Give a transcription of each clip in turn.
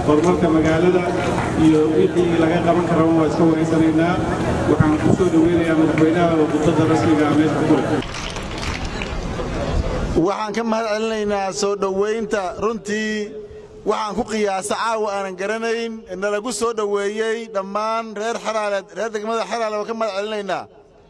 horumarka magaalada iyo wixii laga qaban karaba waa iska wareysanaynaa waxaan ku soo dhoweynayaa madaxweynaha oo khudbadda rasmiga ah meesha ku leh waxaan ka mahad celinaynaa soo dhowaynta runtii waxaan ku qiyaasa caawa aanan garanayn nalagu soo dhoweeyey dhammaan reer xaraale reer degmada xaraale waan ka mahad celinaynaa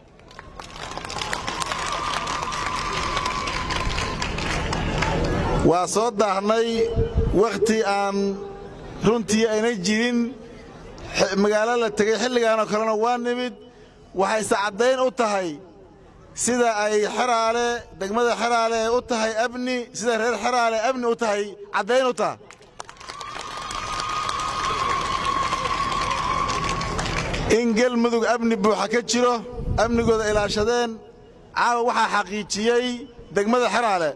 waa soo daahnay wakhti aan runtii ayna jirin magaalo la tegey xilligaanoo kalena waa nimid waxayse caddayn u tahay sida ay xeraale degmada xeraale ee u tahay amni sida reer xeraale amni u tahay caddayn u taha in gelmudug amni buuxa ka jiro amnigooda ilaashadeen caawa waxaa xaqiijiyey degmada xeraale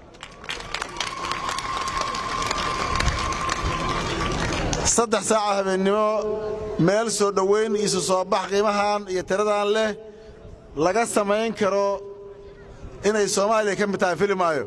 saddex saaca habeennimo meel soo dhowayn isu soo bax qiimahan iyo tiradan leh laga samayn karo inay soomaaliya ka mid tahay fili maayo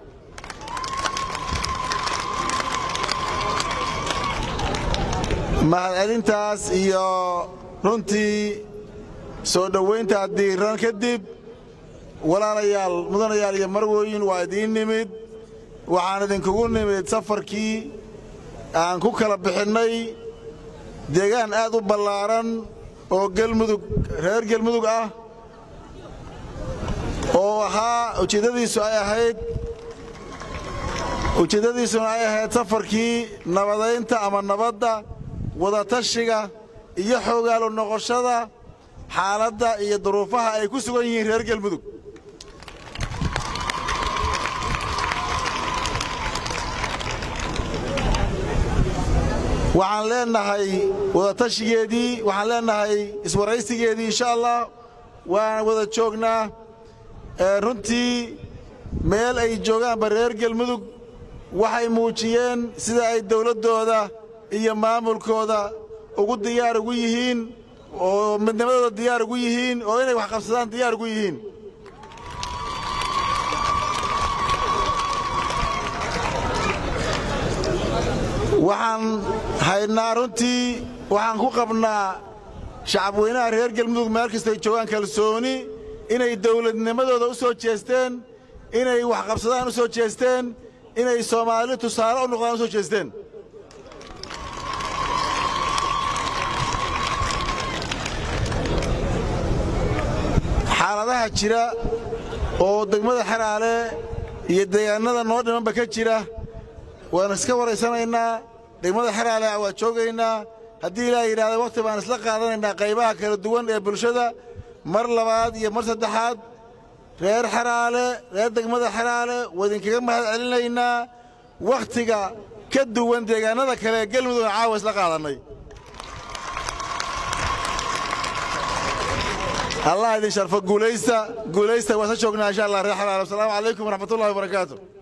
mahadcelintaas iyo runtii soo dhowayntaa diiran kadib walaalayaal mudanayaal iyo marwooyin waa idiin nimid waxaan idinkugu nimid safarkii aan ku kala bixinnay deegaan aad u ballaaran oo gelmudug reer gelmudug ah oo ahaa ujeeddadiisu ay ahayd ujeeddadiisuna ay ahayd safarkii nabadaynta ama nabadda wadatashiga iyo xoogaalu noqoshada xaaladda iyo duruufaha ay ku sugan yihiin reer gelmudug waxaan leenahay wadatashigeedii waxaan leenahay iswaraysigeedii insha allah waan wada joognaa runtii meel ay joogaanba reer gelmudug waxay muujiyeen sida ay dawladdooda iyo maamulkooda ugu diyaar ugu yihiin oo midnimadooda diyaar ugu yihiin oo inay wax qabsadaan diyaar ugu yihiin waxaan haynaa runtii waxaan ku qabnaa shacabweynaha reer gelmudug meel kastay joogaan kalsooni inay dawladnimadooda u soo jeesteen inay wax qabsadaan u soo jeesteen inay soomaali tusaale u noqdaan u soo jeesteen xaaladaha jira oo degmada xeraale iyo deegaannada noo dhimanba ka jira waan iska waraysanaynaa degmada xeraale waa joogaynaa haddii ilaa yidhahda wakhti baan isla qaadanaynaa qaybaha kala duwan ee bulshada mar labaad iyo mar saddexaad reer xeraale reer degmada xeraale waa idinkaga mahad celinaynaa wakhtiga ka duwan deegaannada kale ee gelmudugna caawa isla qaadannay allah idin sharfo guulaysta guulaysta waan isla joognaa insha allah reer xeraale wasalaamu calaykum waraxmatullahi wabarakaatu